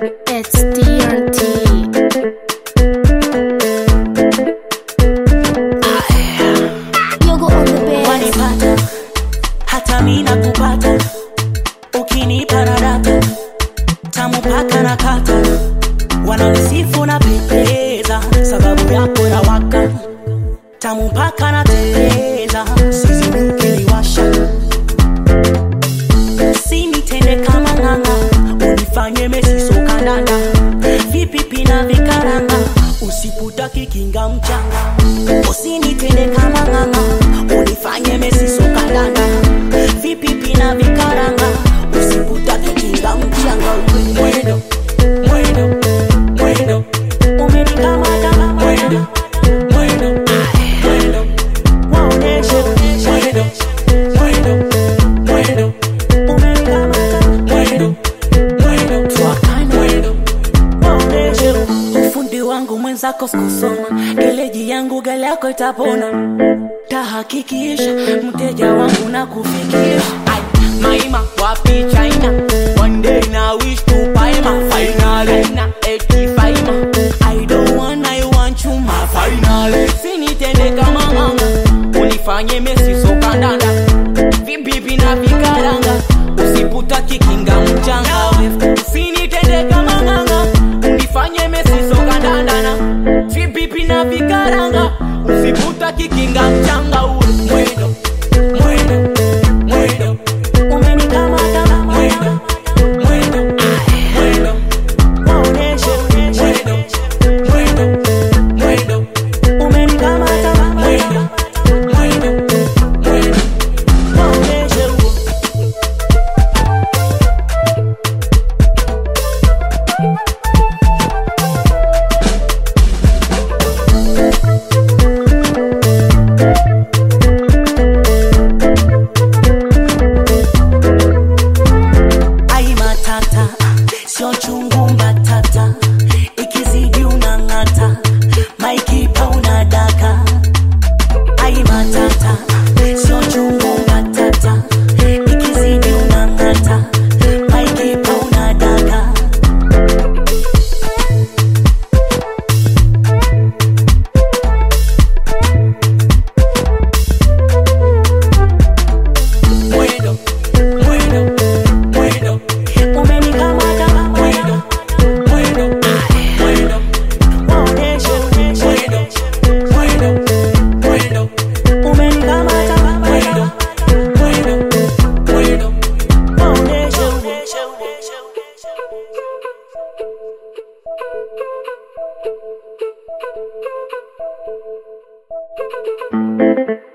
It's TNT. Yogo on the bed. wanipata hata mi nakupata ukinipa na data tamu paka na kata wananisifu na pendeza sababu yako na waka tamu paka na teleza sizimukiliwasha sinitende kama ng'ang'a unifanye mesisokandanda vipipi na vikaranga usiputaki kinga mchanga usinitende kama ng'ang'a unifanye mesisokandanda vipipi na vikaranga usiputaki kinga mchanga mwendo mwendo mwendo umenikamata mwendo mwendo mwendo waoneshe mwendo mwendo mwendo umenikamata mwendo mwendo twakana mwendo waoneshe ufundi wangu mwenzako sikusoma geleji yangu gale yako itapona tahakikisha mteja wangu na kufikisha Ay, maima wapi china one day na wish to paima finally na eti faima i don't want i want you my finally sinitende kama nganga unifanye mesi sokandanda vibibi na vikaranga usiputa kikinga mchanga usinitende kama nganga unifanye mesi sokandandana vibibi na vikaranga usiputa kikinga mchanga uwe mwendo mwendo mwendo umenikamata mwendo mwendo mwendo waoneshe mwendo mwendo mwendo umenikamata mwendo mwendo mwendo waoneshe ai matata sio chungu mbatata ikizidi unang'ata maikipa unadaka ai matata sio chungu mbatata ikizidi unang'ata maikipa unadaka mwendo mwendo mwendo umenikamata mwendo mwendo mwendo waoneshe mwendo mwendo mwendo umenikamata mwendo mwendo mwendo waoneshe Thank you.